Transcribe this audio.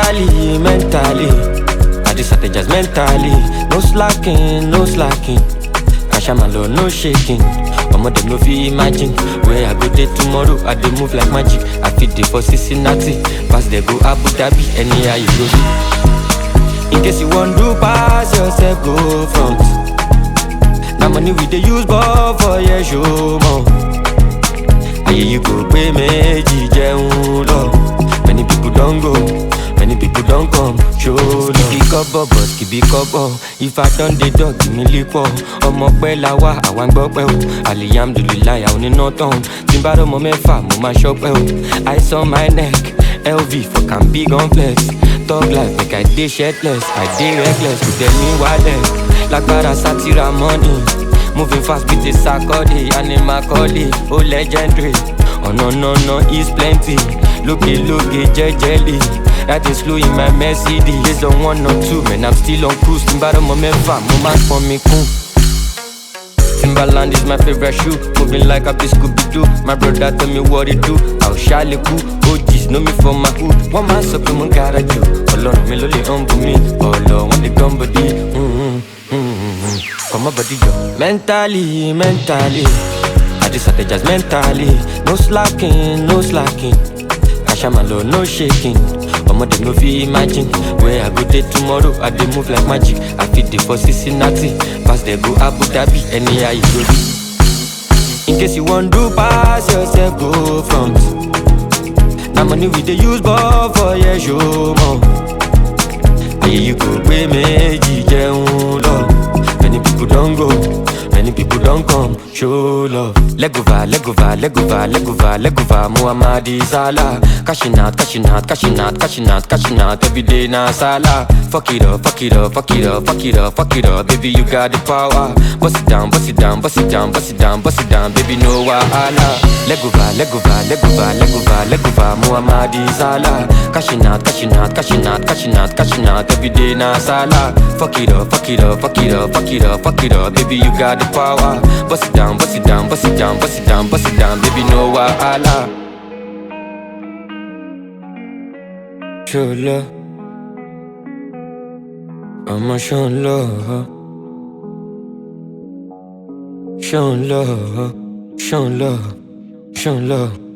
Mentally, mentally, I just strategize mentally. No slacking, no slacking. Kashamalo, no shaking. Omo dem no fit imagine where I go dey tomorrow. I dey move like magic. I fit dey for Cincinnati, pass dey go Abu Dhabi, anyhow you go be. In case you wan do pass yourself, go front. Na money we dey use ball for your show more. Ayé yìí kò pé méjì jẹun lọ. Many people don go, many people don come, show love. Kìbí kọ́bọ̀ bọ̀ kìbí kọ́bọ̀, ifá don dey dọ̀ kìmí lípọ̀. Ọmọ pẹ́ la wá, àwa ń gbọ́ pẹ́ o. Alihamdulilayi, àwọn oníná tán. Tí n bá rọ́mọ mẹ́fà, mo máa ṣọ́pẹ́ o. Ice on my neck, LV for can big on flex. Talk life make I dey shirtless, I dey reckless, kò tẹ̀ mí wálẹ̀. Lágbára sátira money. Moving fast with a sakode, animal calling, oh legendary. Oh no no no, is plenty. Looky looky, jejely. That is slow in my Mercedes. Based on one or two, man, I'm still on cruise. Timbaro mo mefa, mo man for me cool. Timberland is my favorite shoe. Moving like a Scooby Doo. My brother tell me what it do. I'll shally cool. OGs know me from my hood. One man suck him gotta do. Ọlọ́run mi ló lè humble me. Ọlọ́ wọn lè gán body. Mm-hmm, mm-hmm. Come on body yo. Mentally, mentally. I just strategize mentally. No slacking, no slacking. Kashamalo, no shaking. Omo dem no fit imagine where I go dey tomorrow. I dey move like magic. I fit dey for Cincinnati, pass dey go Abu Dhabi, anyhow you go be. In case you wan do pass yourself, go front. Na money we dey use ball for your show more. Ayé yìí kò pé méjì jẹun lọ. Many people don go, many people don come, show love. Legova, legova, legova, legova, legova, Muhammadi Salah. Cashing out, cashing out, cashing out, cashing out, cashing out, every day na Salah. Fuck it up, fuck it up, fuck it up, fuck it up, fuck it up, baby you got the power. Bust it down, bust it down, bust it down, bust it down, bust it down, baby no wahala. Legova, legova, legova, legova, legova, Muhammadi Salah. Cashing out, cashing out, cashing out, cashing out, cashing out, every day na Salah. Fuck it up, fuck it up, fuck it up, fuck it up, fuck it up, baby you got the power. Bust it down, bust it down, bust it down, bust it down, bust it down, baby no wahala. Show love, I'ma show love, show love, show love, show love.